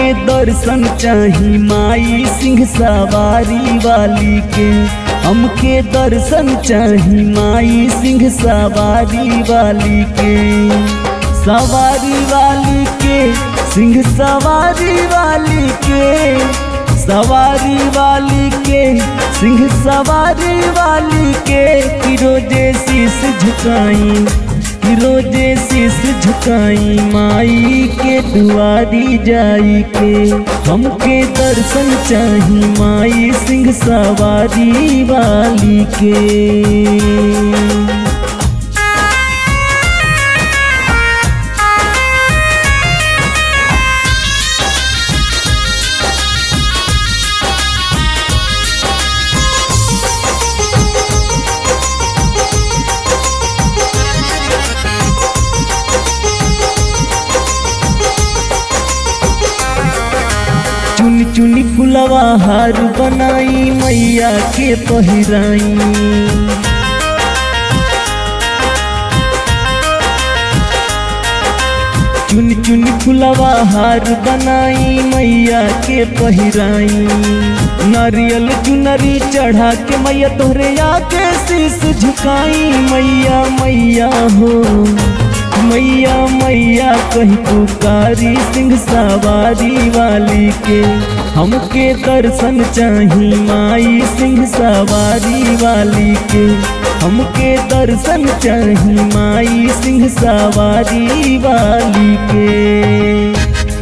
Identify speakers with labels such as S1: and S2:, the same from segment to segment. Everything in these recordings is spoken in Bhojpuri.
S1: दर्शन चाही माई सिंह सवारी वाली के हमके दर्शन चाही माई सिंह सवारी वाली के सवारी वाली के सिंह सवारी वाली के सवारी वाली के सिंह सवारी वाली के कि रोजे शीस झुकाई कि रोजे शीस झुकाई माई के दुआरी जाई के हमके दर्शन चाही माई सिंह सवारी वाली के चुनी चुनी फुलवा हार बनाई मैया के पहिराई चुनी चुनी फुलवा हार बनाई मैया के पहिराई नारियल चुनरी चढ़ा के मैया तोहरे आके शीस झुकाई मैया मैया हो मैया मैया कही पुकारी सिंह सवारी वाली के हमके दर्शन चाही माई सिंह सवारी वाली के हमके दर्शन चाही माई सिंह सवारी वाली के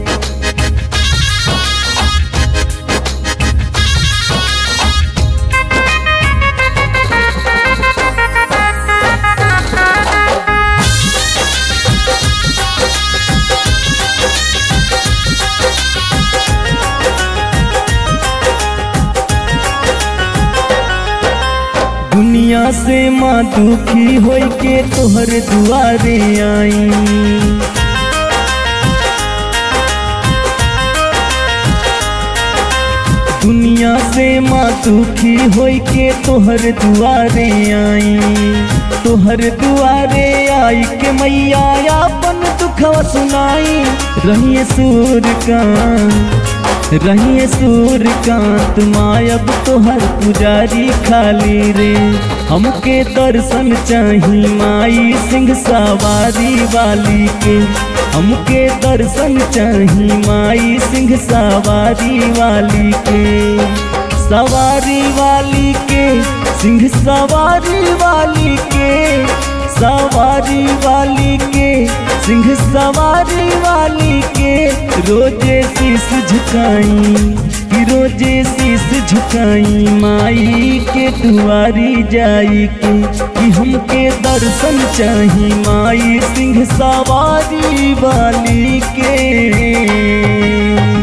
S1: दुनिया से माँ दुखी होई के तोहर दुआरे आई दुनिया से माँ दुखी होई के तोहर दुआरे आई तोहर दुआरे आई के मैया अपन दुखवा सुनाई रहिए सूर का रहिए सूर्यकांत मायब तोहर पुजारी खाली रे हमके दर्शन चाही माई सिंह सवारी वाली के हमके दर्शन चाही माई सिंह सवारी वाली के सवारी वाली के सिंह सवारी वाली के सवारी वाली के सिंह सवारी वाली के रोजे शीस झुकाई कि रोजे शीस झुकाई माई के दुआरी जाई के कि हमके दर्शन चाही माई सिंह सवारी वाली के